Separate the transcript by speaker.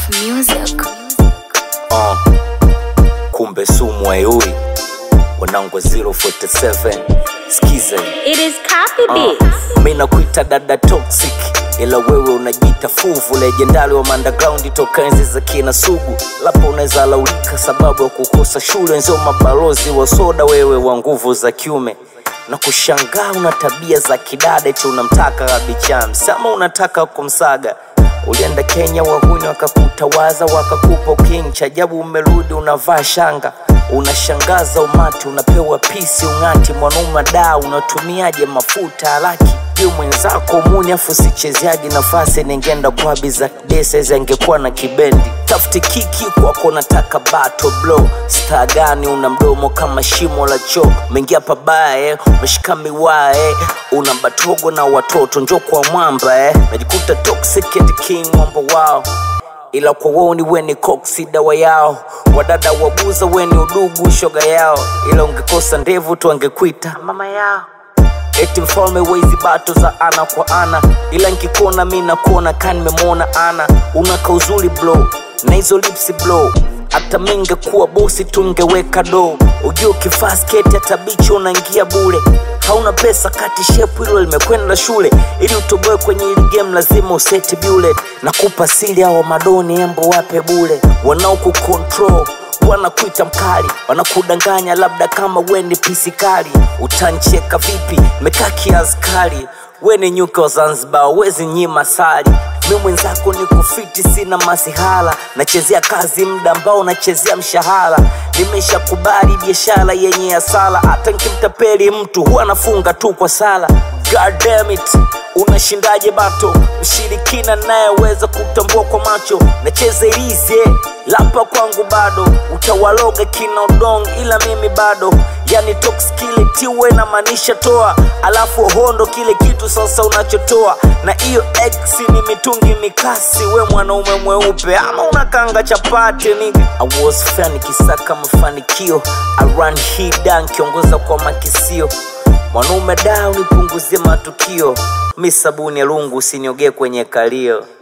Speaker 1: music.
Speaker 2: uh, kumbe sumu ayui wanangu wa 047 skize
Speaker 1: It is copy
Speaker 2: uh,
Speaker 1: beats.
Speaker 2: mi nakuita dada toxic ila wewe unajita fuvu lejendali wa underground toka enzi za kina sugu lapo unaweza laulika sababu ya kukosa shule nzio mabalozi wa soda wewe wa nguvu za kiume na kushangaa una tabia za kidada eti unamtaka kabichan sama unataka kumsaga ulienda kenya wahuni wakakutawaza wakakupa king chajabu umerudi unavaa shanga unashangaza umati unapewa pisi ung'ati mwanaume daa unatumiaje mafuta alaki juu mwenzako muni afu sichezeaji nafasi ningeenda kwa biza desezi angekuwa na kibendi tafuti kiki kwako nataka bato blo staa gani una mdomo kama shimo la choo umeingia pabaya eh, umeshika miwaa eh, una batogo na watoto njo kwa mwamba eh, najikuta toxic and king mwamba wao ila kwa woni weni koksi dawa yao wadada wabuza weni udugu shoga yao ila ungekosa ndevu tu angekuita mama yao eti mfalme wezi bato za ana kwa ana ila nkikuona mi nakuona ka nimemwona ana unaka uzuri blo na hizo lipsi blo hata mingekuwa bosi tungeweka do ujua ukivaa sketi hata bichi unaingia bure hauna pesa kati shepu hilo limekwenda shule ili utoboe kwenye hili game lazima useti bullet na kupa sili hao madoni embo wape bule wanaokukontrol wanakuita mkali wanakudanganya labda kama we ni pisikali utancheka vipi mekaa kiaskari we ni nyuka wa zanzibar wezi nyima sali mi mwenzako ni kufiti sina masihala nachezea kazi mda ambao nachezea mshahara nimeshakubali biashara yenye asala hata nkimtapeli mtu huwa nafunga tu kwa sala God damn it unashindaje bato mshirikina nayeweza kutambua kwa macho nacheza ilize lapa kwangu bado utawaloga kina udong ila mimi bado yani toxkile tiwe na maanisha toa alafu hondo kile kitu sasa unachotoa na hiyo x ni mitungi mikasi we mwanaume mweupe ama unakanga chapati nigga I was fan kisaka mafanikio I run hii dan kiongoza kwa makisio mwanaume da unipunguzie matukio mi sabuni ya lungu usiniogee kwenye kalio